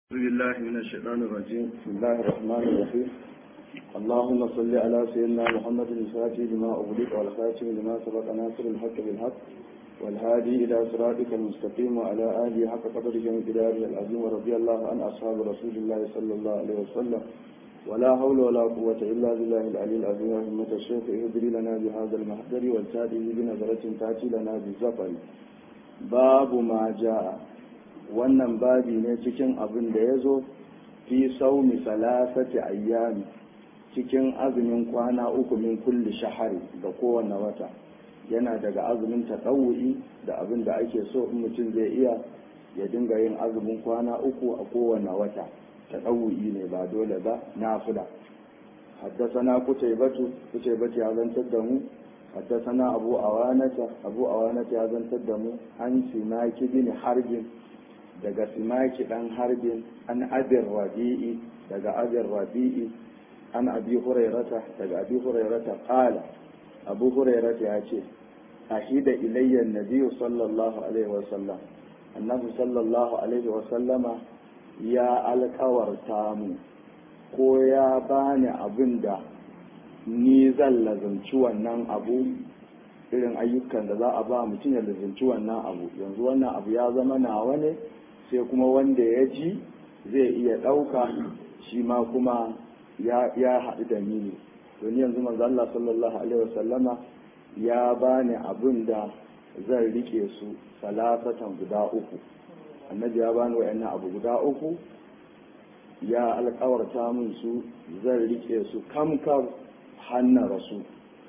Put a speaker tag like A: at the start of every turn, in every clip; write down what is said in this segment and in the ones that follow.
A: أعوذ بالله من الشيطان الرجيم بسم الله الرحمن الرحيم اللهم صل على سيدنا محمد الفاتح لما أغلق والخاتم لما سبق ناصر الحق بالحق والهادي إلى صراطك المستقيم وعلى آله حق قدره ومقداره العظيم ورضي الله عن أصحاب رسول الله صلى الله عليه وسلم ولا حول ولا قوة إلا بالله العلي العظيم رحمة الشيخ اهدري لنا بهذا المحضر والتالي بنظرة تأتي لنا بالزفر باب ما جاء wannan babi ne cikin abin da ya zo fi saumi salasati ayyami cikin azumin kwana uku min kulli shahari da kowane wata yana daga azumin taɗawu'i da abin da ake so in mutum zai iya ya dinga yin azumin kwana uku a kowane wata taɗawu'i ne ba dole ba nafila حدثنا قتيبة قتيبة هذا تدمو حدثنا أبو أوانة أبو أوانة هذا تدمو عن سماك بن حرب daga simaki dan harbin an abin rabi'i daga abin rabi'i an abi hurairata daga abi hurairata qala abu hurairata ya ce ahida ilayya nabiyyu sallallahu alaihi wa sallam annabi sallallahu alaihi wa sallama ya alkawarta mu ko ya bani abin da ni zan lazumci wannan abu irin ayyukan da za a ba mutum ya lazumci wannan abu yanzu wannan abu ya zama nawa ne sai kuma wanda ya ji zai iya ɗauka shi ma kuma ya haɗu da ni ne don yanzu manzo Allah sallallahu alaihi wasallama ya bani abin da zan rike su salasatan guda uku annabi ya bani wayannan abu guda uku ya alkawarta min su zan rike su kamkar hannar rasu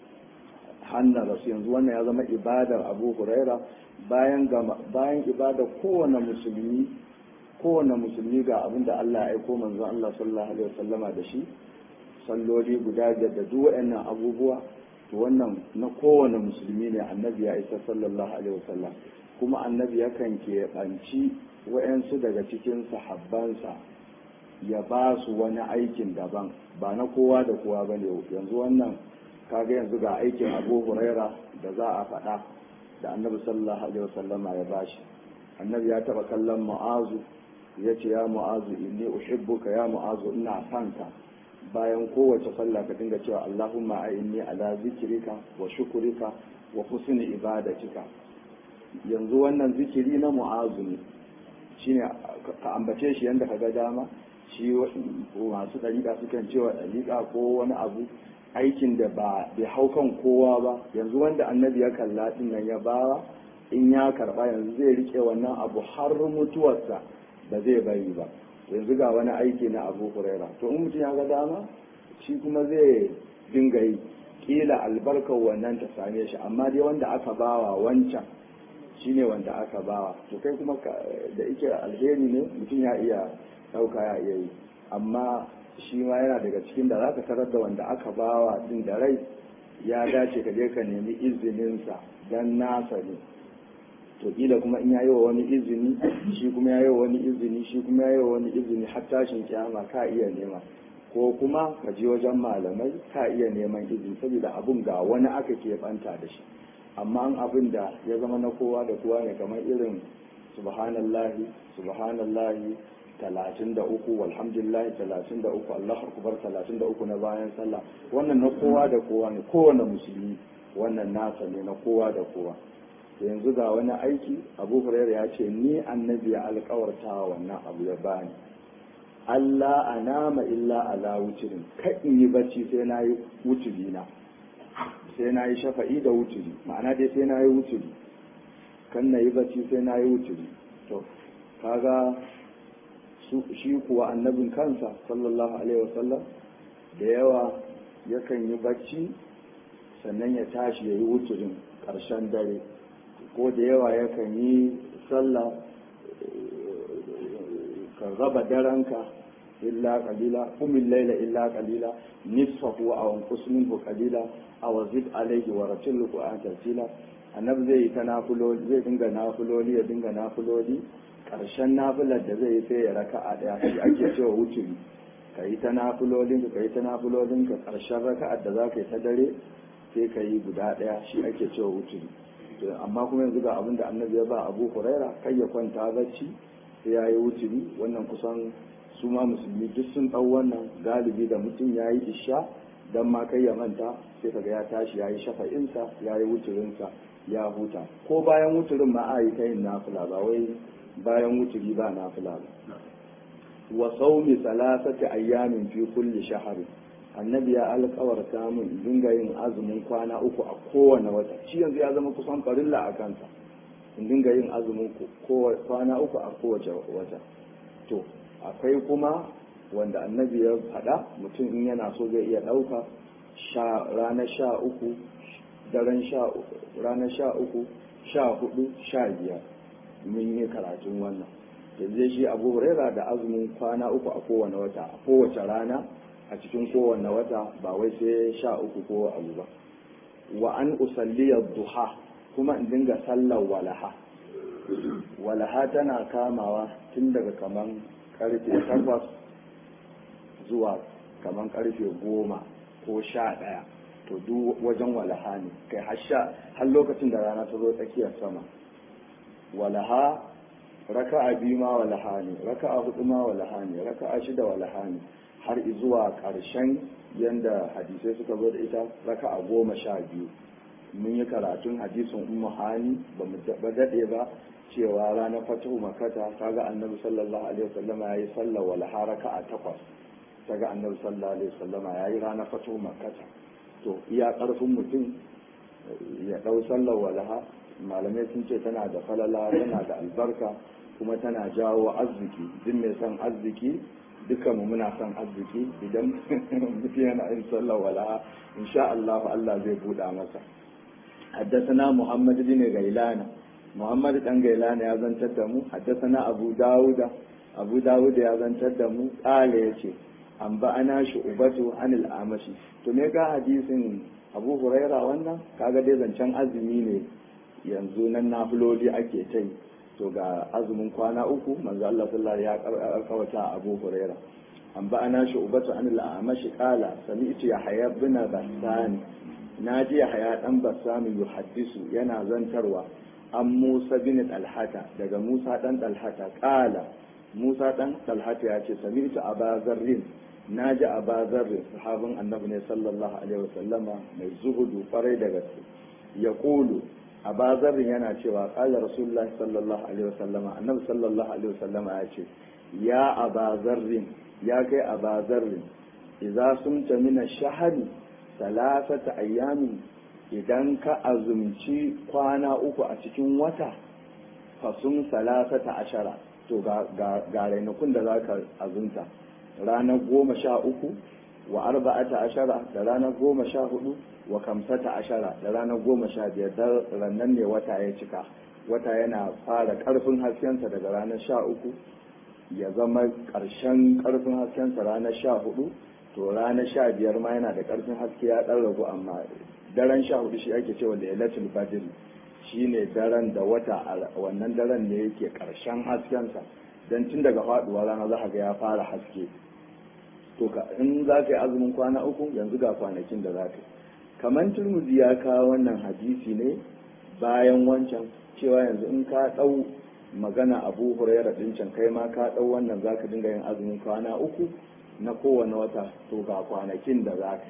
A: hannar rasu yanzu wannan ya zama ibadar abu huraira bayan bayan ibada kowane musulmi kowane musulmi ga abin da Allah ya aiko manzon Allah sallallahu alaihi wasallama da shi salloli guda biyar da duk waɗannan abubuwa to wannan na kowane musulmi ne annabi ya isa sallallahu alaihi wasallam kuma annabi yakan keɓanci waɗansu daga cikin sahabbansa ya ba su wani aikin daban ba na kowa da kowa ba ne yanzu wannan kaga yanzu ga aikin abu huraira da za a faɗa da annabi sallallahu alaihi wasallama ya bashi annabi ya taba kallon mu'azu ya ce ya mu'azu inni uhibbuka ya mu'azu ina son ka bayan kowace sallah ka dinga cewa allahumma a'inni ala zikrika wa shukrika wa husni ibadatika yanzu wannan zikiri na mu'azu ne shine ka ambace shi yanda ka ga dama shi masu dariƙa sukan cewa dariƙa ko wani abu aikin da ba bai hau kan kowa ba yanzu wanda annabi ya kalla din nan ya bawa in ya karba yanzu zai rike wannan abu har mutuwarsa ba zai bari ba yanzu ga wani aiki na abu huraira to in mutum ya ga dama shi kuma zai dinga yi kila albarkar wannan ta same shi amma dai wanda aka bawa wancan shine wanda aka bawa to kai kuma da ike alheri ne mutum ya iya ɗauka ya iya yi amma shi ma yana daga cikin da za ka tarar da wanda aka bawa din da rai ya dace ka je ka nemi izininsa don nasa ne to kila kuma in yayi wa wani izini shi kuma yayi wa wani izini shi kuma yayi wa wani izini har tashin kiyama ka iya nema ko kuma ka je wajen malamai ka iya neman izini saboda abun ga wani aka keɓanta da shi amma an abin da ya zama na kowa da kowa ne kamar irin subhanallahi subhanallahi talatin da uku walhamdulillah talatin da uku Allah akubar talatin da uku na bayan sallah wannan na kowa da kowa ne kowane musulmi wannan nasa ne na kowa da kowa yanzu ga wani aiki abu hurairu ya ce ni annabi ya alkawarta wannan abu ya bani Allah a nama illa ala wucirin in yi bacci sai na yi wuciri na sai na yi shafa'i da wuciri ma'ana dai sai na yi wuciri kan na yi bacci sai na yi wuciri to kaga shi kuwa annabin kansa sallallahu alaihi wasallam da yawa yakan yi bacci sannan ya tashi ya yi wuturin ƙarshen dare ko da yawa yakan yi sallah ka raba daranka illa qalila kumil laila illa qalila nisfahu aw anqus minhu qalila aw zid alayhi wa ratil qur'an tartila annabi zai yi ta nafuloli zai dinga nafuloli ya dinga nafuloli ƙarshen nafilar da zai yi sai ya raka a ɗaya shi ake cewa wuturi ka yi ta nafilolin ka yi ta nafilolin ka ƙarshen raka'ar da za ka yi ta dare sai ka yi guda ɗaya shi ake cewa wuturi amma kuma yanzu ga abin da annabi ya ba abu huraira kai ya kwanta bacci sai ya yi wuturi wannan kusan su ma musulmi duk sun ɗau wannan galibi da mutum ya yi isha don ma kai ya manta sai kaga ya tashi ya yi shafa'insa ya yi wuturinsa ya huta ko bayan wuturin ma a yi ta yin nafila ba wai bayan wuturi ba nafila ba wa saumi salasati ayyamin fi kulli shahri annabi ya alkawarta min dinga yin azumin kwana uku a kowane wata shi yanzu ya zama kusan farilla a kansa in dinga yin azumin kwana uku a kowace wata to akwai kuma wanda annabi ya faɗa mutum in yana so zai iya ɗauka ranar sha uku daren sha uku ranar sha uku sha hudu sha biyar mun yi karatun wannan yanzu shi abu huraira da azumin kwana uku a kowane wata a kowace rana a cikin kowane wata ba wai sai sha uku ko abu ba wa an usalliya duha kuma in dinga sallar walaha walaha tana kamawa tun daga kaman karfe takwas zuwa kaman karfe goma ko sha ɗaya to duk wajen walaha ne kai har lokacin da rana ta zo tsakiyar sama walaha raka'a biyu ma walaha ne raka'a hudu ma walaha ne raka'a shida walaha ne har zuwa ƙarshen yanda hadisai suka zo da ita raka'a goma sha biyu mun yi karatun hadisin ummu hani ba mu daɗe ba cewa ranar fatahu makata kaga annabi sallallahu alaihi wasallama yayi sallar walaha raka'a takwas kaga annabi sallallahu alaihi wasallama yayi ranar fatahu makata to iya ƙarfin mutum ya ɗau sallar walaha malamai sun ce tana da falala tana da albarka kuma tana jawo arziki duk mai son arziki duka mu muna son arziki idan mutum yana yin sallar walaha insha Allah Allah zai buɗa masa حدثنا محمد بن غيلان محمد بن غيلان يا زنتر دمو حدثنا أبو داود أبو داود يا زنتر دمو قال يشي an ba ana shi ubatu anil amashi to me ga hadisin abu huraira wannan kaga dai zancen azumi ne yanzu nan nafiloli ake ta yi to ga azumin kwana uku manzo Allah sallallahu ya kawata abu huraira an ba ana shi ubatu anil amashi kala sami'tu ya haya bin basani naji ya haya dan basani yuhaddisu yana zantarwa an Musa bin Talhata daga Musa dan Talhata kala Musa dan Talhata ya ce sami'tu abazarrin na ji a bazarrin sahabin annabi ne sallallahu alaihi wasallama mai zuhudu kwarai da gaske ya kulu a bazarrin yana cewa kala rasulullahi sallallahu alaihi wasallama annabi sallallahu alaihi wasallama ya ce ya a bazarrin ya kai a bazarrin idza sumta min ash-shahri salasata ayyamin idan ka azumci kwana uku a cikin wata fasum salasata ashara to ga ga ranakun da zaka azumta ranar goma sha uku wa arba'ata ashara da ranar goma sha hudu wa kamsata ashara da ranar goma sha biyar da rannan ne wata ya cika wata yana fara karfin haskensa daga ranar sha uku ya zama ƙarshen karfin haskensa ranar sha hudu to ranar sha biyar ma yana da karfin haske ya ɗan ragu amma daren sha hudu shi ake cewa lailatul badr shine daren da wata wannan daren ne yake ƙarshen haskensa don tun daga faɗuwa rana za ga ya fara haske to ka in za ka yi azumin kwana uku yanzu ga kwanakin da za ka yi kamar turmuzi ya kawo wannan hadisi ne bayan wancan cewa yanzu in ka ɗau magana abu huraira ɗin can kai ma ka ɗau wannan za ka dinga yin azumin kwana uku na kowane wata to ga kwanakin da za ka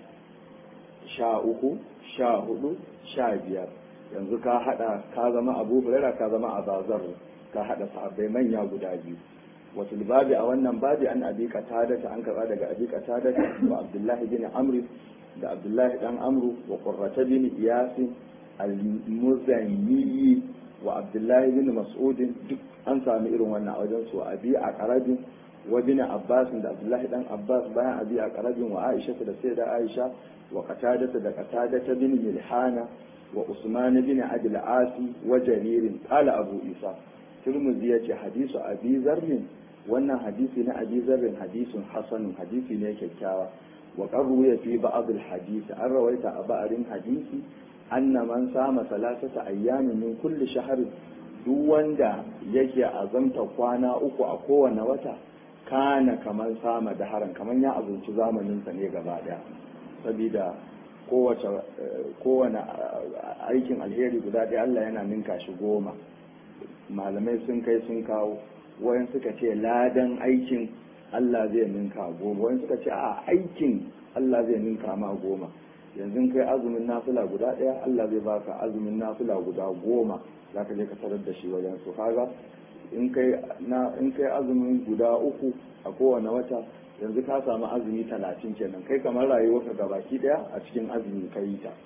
A: sha uku sha hudu sha biyar yanzu ka haɗa ka zama abu huraira ka zama abazar ka haɗa sahabbai manya guda biyu wasu babi a wannan babi an abi qatadata an karba daga abi qatadata wa abdullahi bin amr da abdullahi dan amru wa qurrata bin iyas al-muzanni wa abdullahi bin mas'ud duk an sami irin wannan a wajen su abi a qarabin wa bin abbas da abdullahi dan abbas bayan abi a qarabin wa aisha da sayyida aisha wa qatadata da qatadata bin milhana wa usman bin adil asi wa jarir qala abu isa turmuzi ya ce hadisu abi zarrin wannan hadisi na abi zarrin hadisun hasanun hadisi ne kyakkyawa wa qarru ya fi ba'd al hadisi an rawaita a ba'arin hadisi anna man sama salasata ayyamin min kulli shahr duk wanda yake azamta kwana uku a kowane wata kana kamar sama da haran kamar ya azumci zamanin sa ne gaba daya saboda kowace kowane aikin alheri guda ɗaya Allah yana ninka shi goma malamai sun kai sun kawo wayan suka ce ladan aikin Allah zai ninka goma wayan suka ce a aikin Allah zai ninka ma goma yanzu kai azumin nafila guda ɗaya Allah zai baka azumin nafila guda goma za ka je ka tarar da shi wajen su kaga in kai na in kai azumin guda uku a kowane wata yanzu ka samu azumi talatin kenan kai kamar rayuwarka gabaki ɗaya a cikin azumi ka yi ta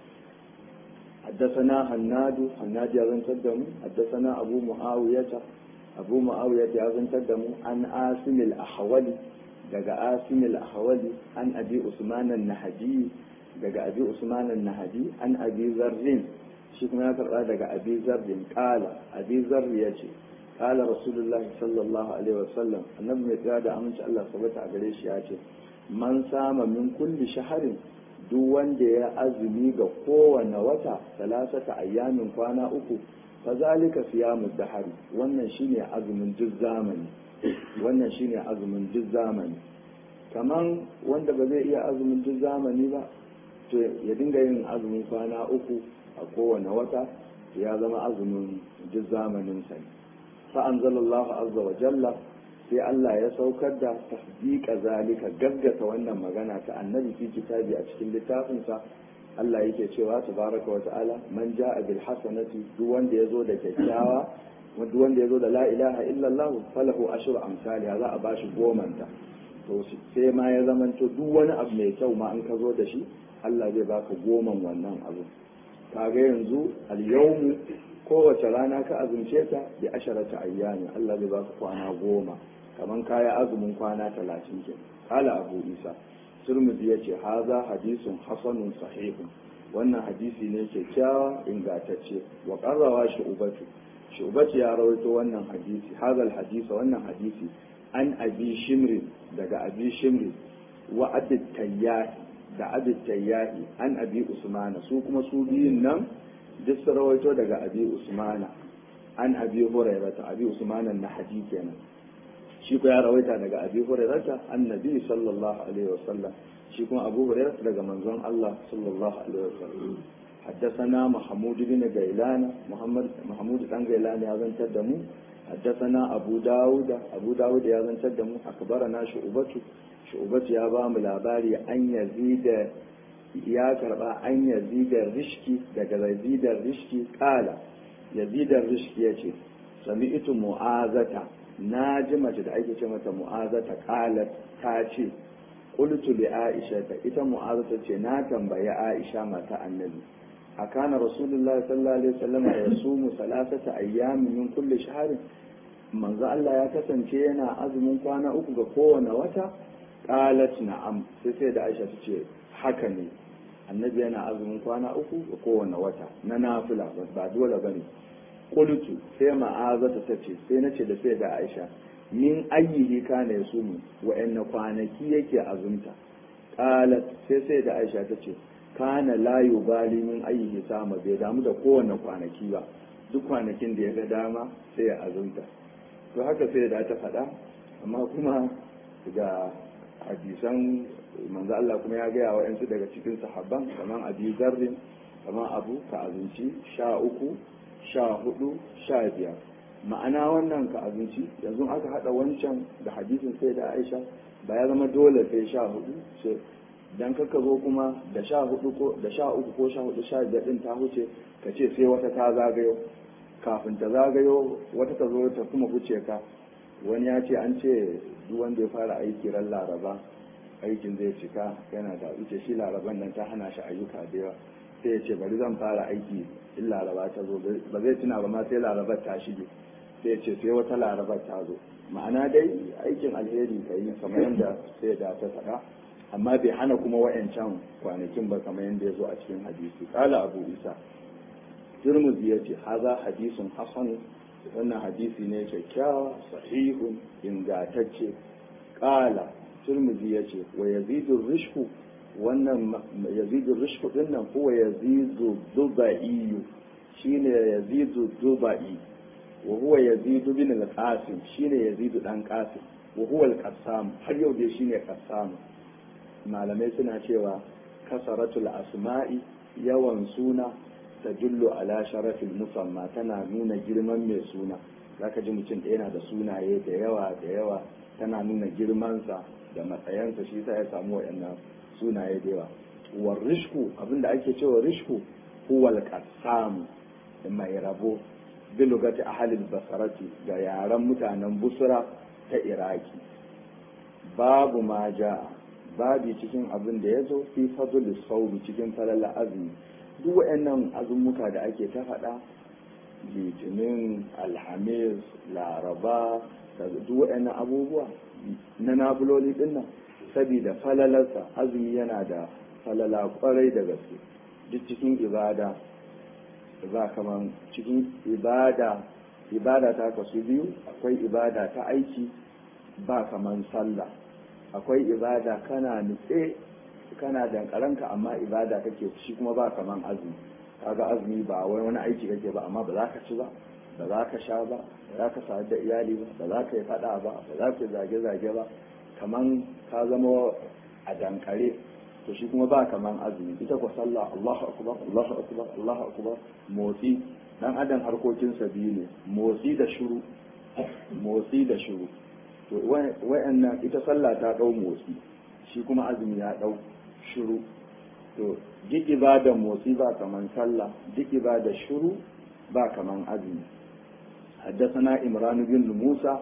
A: حدثنا هناد هناد يا زن تدمو حدثنا أبو معاوية أبو معاوية يا زن تدمو عن آسم الأحولي دقى آسم الأحولي عن أبي عثمان النهدي دقى أبي عثمان النهدي عن أبي ذر شيخ ما يقرأ دقى أبي ذر قال أبي ذر يجي قال رسول الله صلى الله عليه وسلم النبي يتعاد أمنش الله صبت عليه ياتي من سام من كل شهر duk wanda ya azumi ga kowane wata salasata ayyamin kwana uku fa zalika siyamu dahari wannan shine azumin duk zamani wannan shine azumin duk zamani kaman wanda ba zai iya azumin duk zamani ba to ya dinga yin azumin kwana uku a kowane wata ya zama azumin duk zamanin sa fa anzalallahu azza wa jalla sai Allah ya saukar da tasdiqa zalika gaggata wannan magana ta annabi fi kitabi a cikin littafinsa Allah yake cewa tabaraka wa ta'ala man ja'a bil hasanati duk wanda yazo da kyakkyawa duk wanda yazo da la ilaha illa Allah falahu ashru amsali za a bashi goman ta to sai ma ya zamanto duk wani abu mai kyau ma an ka zo da shi Allah zai baka goman wannan abu kaga yanzu al-yawmu kowace rana ka azumce ta bi asharata ayyami Allah zai baka kwana goma kaman kaya azumin kwana talatin ke kala abu isa turmudi ya ce haza hadisun hasanun sahihun wannan hadisi ne kyakkyawa ingantacce wa karrawa shu'ubatu shu'ubatu ya rawaito wannan hadisi hazal hadisa wannan hadisi an abi shimri daga abi shimri wa abid tayyahi da abid tayyahi an abi usmana su kuma su biyun nan duk su rawaito daga abi usmana an abi hurairata abi usmana na hadisi kenan shi ko ya rawaita daga abi hurairata annabi sallallahu alaihi wasallam shi kuma abu hurairata daga manzon Allah sallallahu alaihi wasallam حدثنا محمود بن غيلان محمد محمود بن غيلان يا زن تدمو حدثنا أبو داود أبو داود يا زن تدمو أخبرنا شعبة شعبة يا بام لاباري أن يزيد يا كربا أن يزيد الرشكي دقى يزيد الرشكي قال يزيد الرشكي يجي سمعت معاذة na ji mace da ake ce mata mu'azata qalat ta ce qultu li aisha ta ita mu'azata ce na tambayi aisha mata annabi akana rasulullahi sallallahu alaihi wasallam yasumu salasata ayyamin min kulli shahrin manzo Allah ya kasance yana azumin kwana uku ga kowane wata qalat na'am sai sai da aisha ta ce haka ne annabi yana azumin kwana uku ga kowane wata na nafila ba dole bane qultu sai ma'azata ta ce sai na ce da sai da aisha min ayyihi kana yasumu wa'anna kwanaki yake azumta qalat sai sai da aisha ta ce kana la yubali min ayyihi sama bai damu da kowanne kwanaki ba duk kwanakin da ya ga dama sai ya azumta to haka sai da ta faɗa amma kuma ga hadisan manzo Allah kuma ya gaya wa yansu daga cikin sahabban kamar abi zarrin kamar abu ka azumci sha uku sha hudu sha biyar ma'ana wannan ka abinci yanzu aka hada wancan da hadisin sai da aisha ba ya zama dole sai sha hudu sai dan kaka zo kuma da sha hudu ko da sha uku ko sha hudu sha biyar din ta huce ka ce sai wata ta zagayo kafin ta zagayo wata ta zo ta kuma huce ka wani ya ce an ce duk wanda ya fara aiki ran laraba aikin zai cika yana da ita shi laraban nan ta hana shi ayyuka da yawa sai ya ce bari zan fara aiki in laraba ta zo ba zai tuna ba ma sai larabar ta shige sai ya ce sai wata larabar ta zo ma'ana dai aikin alheri ka yi kamar yadda sai da ta faɗa amma bai hana kuma wa'yancan kwanakin ba kamar yadda ya zo a cikin hadisi kala abu isa turmuzi ya ce haza hadisun hasan wannan hadisi ne kyakkyawa sahihun ingantacce kala turmuzi ya ce wa yazidu rishku wannan yazidu rishku din nan kuwa yazidu duba'iyu shine yazidu duba'i wa huwa yazidu bin al-qasim shine yazidu dan qasim wa huwa al-qassam har yau dai shine qassam malamai suna cewa kasaratul asma'i yawan suna tadullu ala sharafil musamma tana nuna girman mai suna zaka ji mutum ɗaya yana da sunaye da yawa da yawa tana nuna girmansa da matsayansa shi sa ya samu waɗannan sunaye da yawa war rishku abinda ake cewa rishku huwal qassam mai rabo bi lugati ahli basarati ga yaran mutanen busra ta iraki babu ma ja babi cikin abin da ya zo fi fadl sawmi cikin falala azumi duk waɗannan azumuka da ake ta faɗa litinin alhamis laraba duk waɗannan abubuwa na nafiloli dinnan saboda falalarsa azumi yana da falala kwarai da gaske duk cikin ibada ba kaman cikin ibada ibada ta kasu biyu akwai ibada ta aiki ba kaman sallah akwai ibada kana nutse kana dankaranka amma ibada kake shi kuma ba kaman azumi kaga azumi ba wai wani aiki kake ba amma ba za ka ci ba ba za ka sha ba ba za ka sadu da iyali ba ba za ka yi fada ba ba za ka zage-zage ba kaman ka zama a dankare to shi kuma ba kaman azumi ita ko sallah Allahu akbar Allahu akbar Allahu akbar motsi dan adam harkokin sa biyu ne motsi da shiru motsi da shiru to wayannan ita sallah ta dau motsi shi kuma azumi ya dau shiru to duk ibadar motsi ba kaman sallah duk ibadar shiru ba kaman azumi حدثنا إمران بن موسى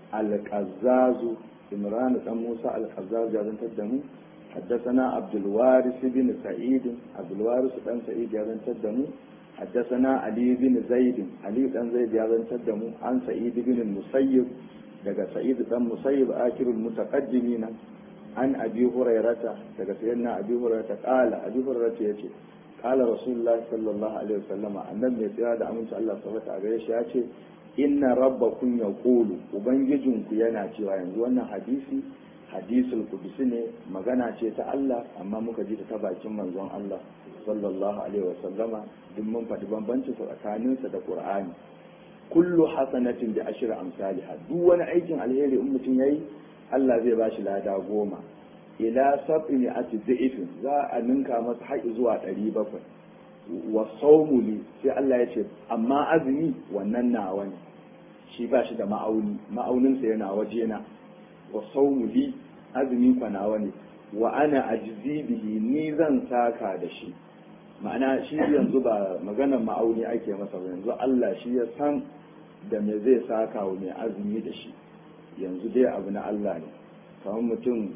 A: القزاز إمران بن موسى القزاز يا تدمو حدثنا عبد الوارث بن سعيد عبد الوارث بن سعيد يا تدمو حدثنا علي بن زيد علي بن زيد يا تدمو عن سعيد بن المسيب daga sa'id dan musayyib akirul mutaqaddimin an abi hurairata daga sayyidina abi hurairata qala abi hurairata yace qala rasulullah sallallahu alaihi wasallama annabi mai tsira da aminci Allah subhanahu wa ta'ala ya ce inna rabbakum yaqulu ubangijinku yana cewa yanzu wannan hadisi hadisul qudsi ne magana ce ta Allah amma muka ji ta bakin manzon Allah sallallahu alaihi wasallama duk mun faɗi bambanci tsakaninsa da Qur'ani kullu hasanatin bi ashri amsalha duk wani aikin alheri in mutum yayi Allah zai bashi lada goma ila sab'i ati dhifin za a ninka masa haƙi zuwa 700 wa sawmu li sai Allah ya ce amma azumi wannan nawa ne shi ba shi da ma'auni ma'auninsa yana waje na wa sawmu li azumi kwa nawa ne wa ana ajzi bihi ni zan saka da shi ma'ana shi yanzu ba maganar ma'auni ake masa ba yanzu Allah shi ya san da me zai saka wa mai azumi da shi yanzu dai abu na Allah ne kamar mutum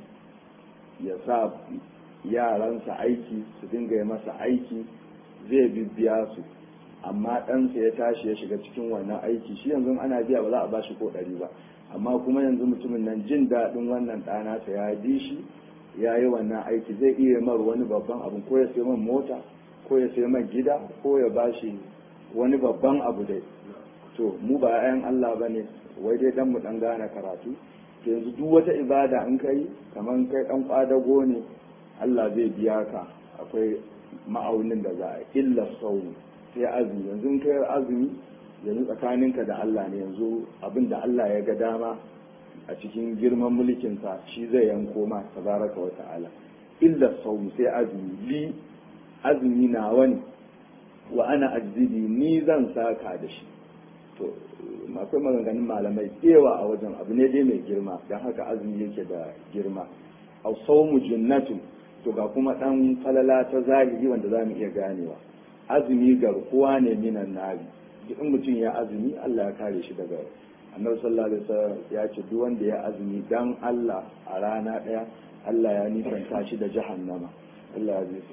A: ya sa yaransa aiki su dinga yi masa aiki zai bibbiya su amma ɗansa ya tashi ya shiga cikin wannan aiki shi yanzu ana biya ba za a ba shi ko ɗari ba amma kuma yanzu mutumin nan jin daɗin wannan ɗanasa ya bi shi ya yi wannan aiki zai iya mar wani babban abu ko ya sai man mota ko ya sai man gida ko ya ba shi wani babban abu dai to mu ba 'ya'yan Allah ba ne wai dai dan mu dan gane karatu to yanzu duk wata ibada in kai kamar kai dan kwadago ne Allah zai biya ka akwai ma'aunin da za a illa sau sai azumi yanzu in kai azumi yanzu tsakaninka da Allah ne yanzu abin da Allah ya ga dama a cikin girman mulkinsa shi zai yanko ma tabaraka wa ta'ala illa sau sai azumi li azumi nawa ne wa ana ajzibi ni zan saka da shi to akwai maganganun malamai tsewa a wajen abu ne dai mai girma don haka azumi yake da girma a saumu jinnatu to ga kuma dan falala ta zahiri wanda za mu iya ganewa azumi garkuwa ne minan nari duk in mutum ya azumi Allah ya kare shi daga annabi sallallahu alaihi wasallam ya ce duk wanda ya azumi dan Allah a rana daya Allah ya nisanta shi da jahannama Allah ya zai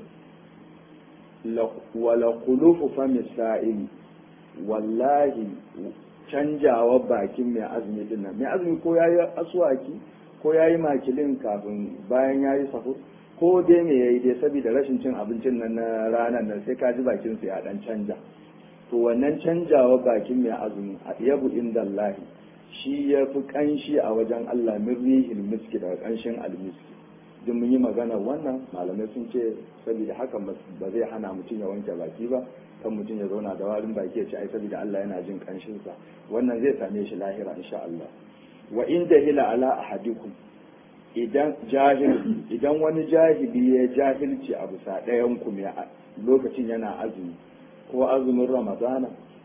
A: wala khulufu fami sa'ili wallahi canjawa bakin mai azumi din nan mai azumi ko yayi aswaki ko yayi makilin kafin bayan yayi sahur ko dai me yayi dai saboda rashin cin abincin nan na ranar nan sai ka ji bakin sa ya dan canja to wannan canjawa bakin mai azumi a yabu inda Allah shi ya fi kanshi a wajen Allah min rihil miski daga kanshin almiski duk mun yi magana wannan malamai sun ce saboda haka ba zai hana mutum ya wanke baki ba kan mutum ya zauna da warin baki ya ce ai saboda Allah yana jin kanshin sa wannan zai same shi lahira insha Allah wa in jahila ala ahadikum idan jahil idan wani jahili ya jahilci a bisa ɗayan ku mai lokacin yana azumi ko azumin ramadana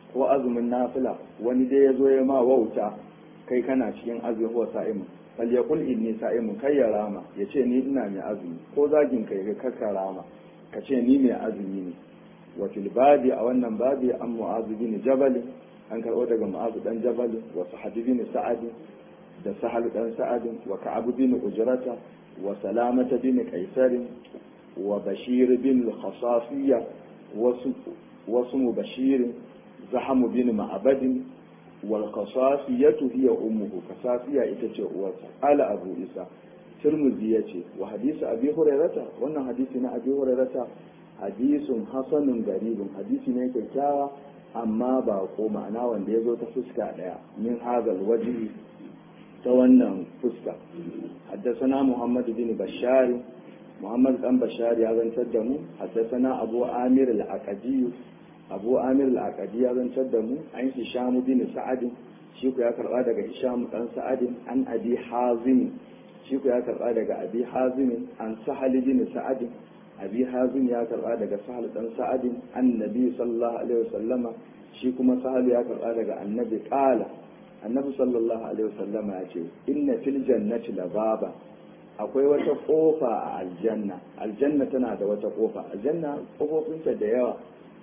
A: ko azumin nafila wani dai ya zo ya ma wauta kai kana cikin azumi ko sa'imu fal yaqul inni sa'imun kai ya rama ya ce ni ina mai azumi ko zagin kai ga kaka rama ka ce ni mai azumi ne wa fil babi a wannan babi an mu'azu bin jabal an karɓo daga mu'azu dan jabal wa sahab bin sa'ad da sahal dan sa'ad wa ka'ab bin ujrata wa salamata bin qaisar wa bashir bin al-khasasiyya wasu wasu bashir zahamu bin ma'abadin wal khasasiyatu hiya ummuhu khasasiya ita ce uwarsa ala abu isa tirmidhi yace wa hadisi abi hurairata wannan hadisi na abi hurairata hadisun hasanun garibun hadisi ne kyakkyawa amma ba ko ma'ana wanda ya zo ta fuska daya min hazal wajihi ta wannan fuska haddasana muhammad bin bashari muhammad dan bashari ya zantar da mu haddasana abu amir al-aqadi abu amir al-aqadi ya zantar da mu an hisham bin sa'ad shi ku ya karba daga hisham dan sa'ad an abi hazim shi ku ya karba daga abi hazim an sahal bin sa'ad abi hazim ya karba daga sahal dan sa'ad annabi sallallahu alaihi wasallama shi kuma sahal ya karba daga annabi qala annabi sallallahu alaihi wasallama ya ce inna fil jannati lababa akwai wata kofa a aljanna aljanna tana da wata kofa aljanna kofofinta da yawa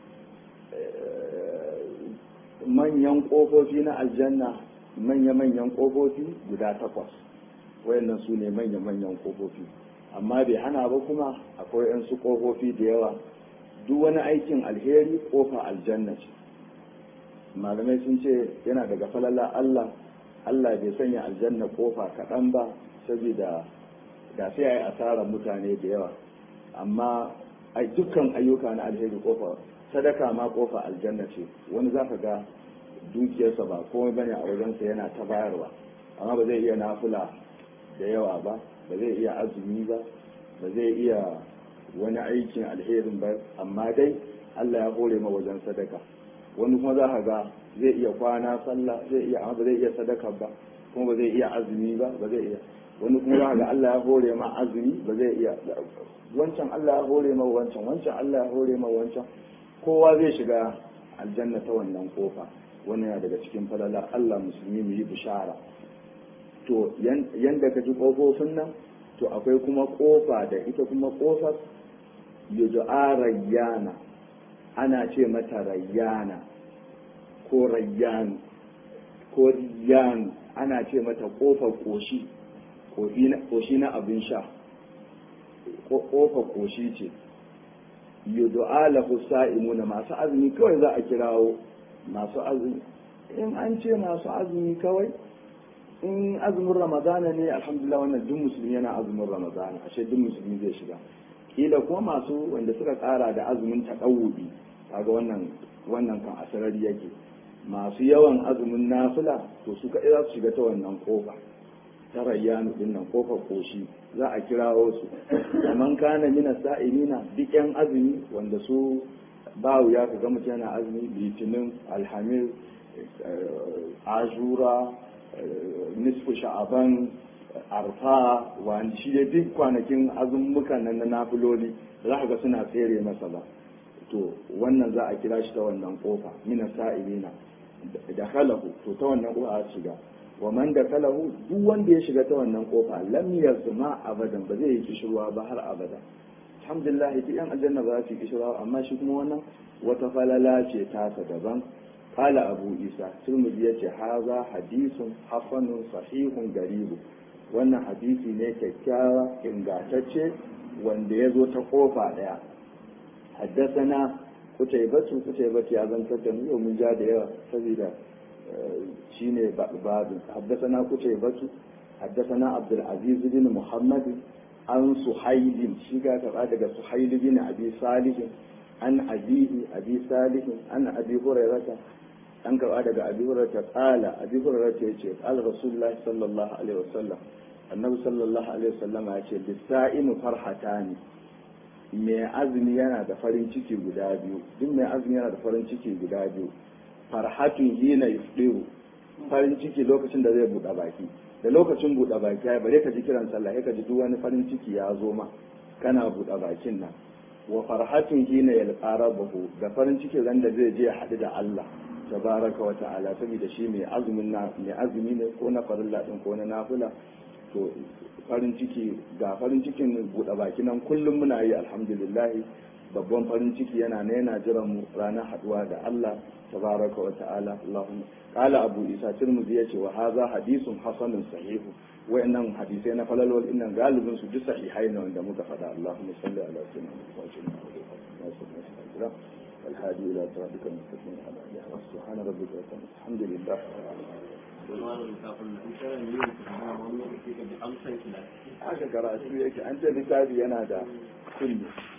A: manyan kofofi na aljanna manya-manyan kofofi guda takwas wayannan su ne manya-manyan kofofi amma bai hana ba kuma akwai yan su kofofi da yawa duk wani aikin alheri kofa aljanna ce malamai sun ce yana daga falala Allah Allah bai sanya aljanna kofa kaɗan ba saboda da sai a yi asarar mutane da yawa amma a dukkan ayyuka na alheri kofa sadaka ma kofa aljanna ce wani za ka ga dukiyarsa ba komai bane a wajensa yana ta bayarwa amma ba zai iya nafula da yawa ba ba zai iya azumi ba ba zai iya wani aikin alherin ba amma dai Allah ya hore ma wajen sadaka wani kuma za ka ga zai iya kwana sallah zai iya amma ba zai iya sadaka ba kuma ba zai iya azumi ba ba zai iya wani kuma za ga Allah ya hore ma azumi ba zai iya wancan Allah ya hore ma wancan wancan Allah ya hore ma wancan kowa zai shiga aljanna ta wannan kofa wannan yana daga cikin falala Allah musulmi mu yi bishara to yanda ka ji kofofin nan to akwai kuma kofa da ita kuma kofar yud'a rayyana ana ce mata rayyana ko rayyanu ko riyanu ana ce mata kofar koshi koshi na abin sha kofar koshi ce yudu'a lahu sa'imuna masu azumi kawai za a kirawo masu azumi in an ce masu azumi kawai in azumin ramadana ne alhamdulillah wannan duk musulmi yana azumin ramadana ashe duk musulmi zai shiga kila kuma masu wanda suka kara da azumin taɗawubi kaga wannan wannan kan asarari yake masu yawan azumin nafila to su kaɗai za su shiga ta wannan kofa ta rayyanu din nan kofar koshi za a kirawo su kaman kana mina sa'ilina duk yan azumi wanda su ba wuya ka ga mutum yana azumi litinin alhamis ashura nisfu sha'aban arfa wani shi dai duk kwanakin azummukan nan na nafiloli za ka ga suna tsere masa ba to wannan za a kira shi ta wannan kofa mina sa'ilina da halahu to ta wannan kofa a shiga wa man da kalahu duk wanda ya shiga ta wannan kofa lam yazma abadan ba zai yi kishirwa ba har abada alhamdulillah duk yan aljanna ba za su yi kishirwa amma shi kuma wannan wata falala ce tasa daban qala abu isa turmudi yace haza hadisun hasanun sahihun garibu wannan hadisi ne kyakkyawa ingantacce wanda ya zo ta kofa daya haddasana kutaibatu kutaibatu ya zantar da mu yau mun ja da yawa saboda shine babin haddasana kutaibatu haddasana abdul aziz bin muhammad an suhailin shi ga karɓa daga suhail bin abi salih an abihi abi salih an abi hurairata an karɓa daga abi hurairata qala abi hurairata yace qala rasulullah sallallahu alaihi wasallam annabi sallallahu alaihi wasallam ya ce lisaimu farhatani mai azumi yana da farin ciki guda biyu duk mai azumi yana da farin ciki guda biyu farhatun hina yufdiru farin ciki lokacin da zai buɗe baki da lokacin buɗe baki ya bare ka ji kiran sallah ka ji duk wani farin ciki ya zo ma kana buɗe bakin nan wa farhatun hina yalqa rabbahu da farin ciki ran da zai je ya haɗu da Allah tabaraka wa ta'ala saboda shi mai azumin na mai azumi ne ko na farilla din ko na nafila to farin ciki ga farin cikin buɗe baki nan kullum muna yi alhamdulillah babban farin ciki yana ne yana jiran mu ranar haduwa da Allah tabaraka wa ta'ala Allahumma qala abu isa tirmidhi yace wa hadha hadithun hasanun sahih wa'annan hadisai na falalwal innan galibin su duk sahihai ne wanda muka faɗa Allahumma salli ala sayyidina Muhammad الهادي إلى صراطك المستقيم على آله سبحان ربك رب العزة الحمد لله haka karatu yake an ce littafi yana da kulli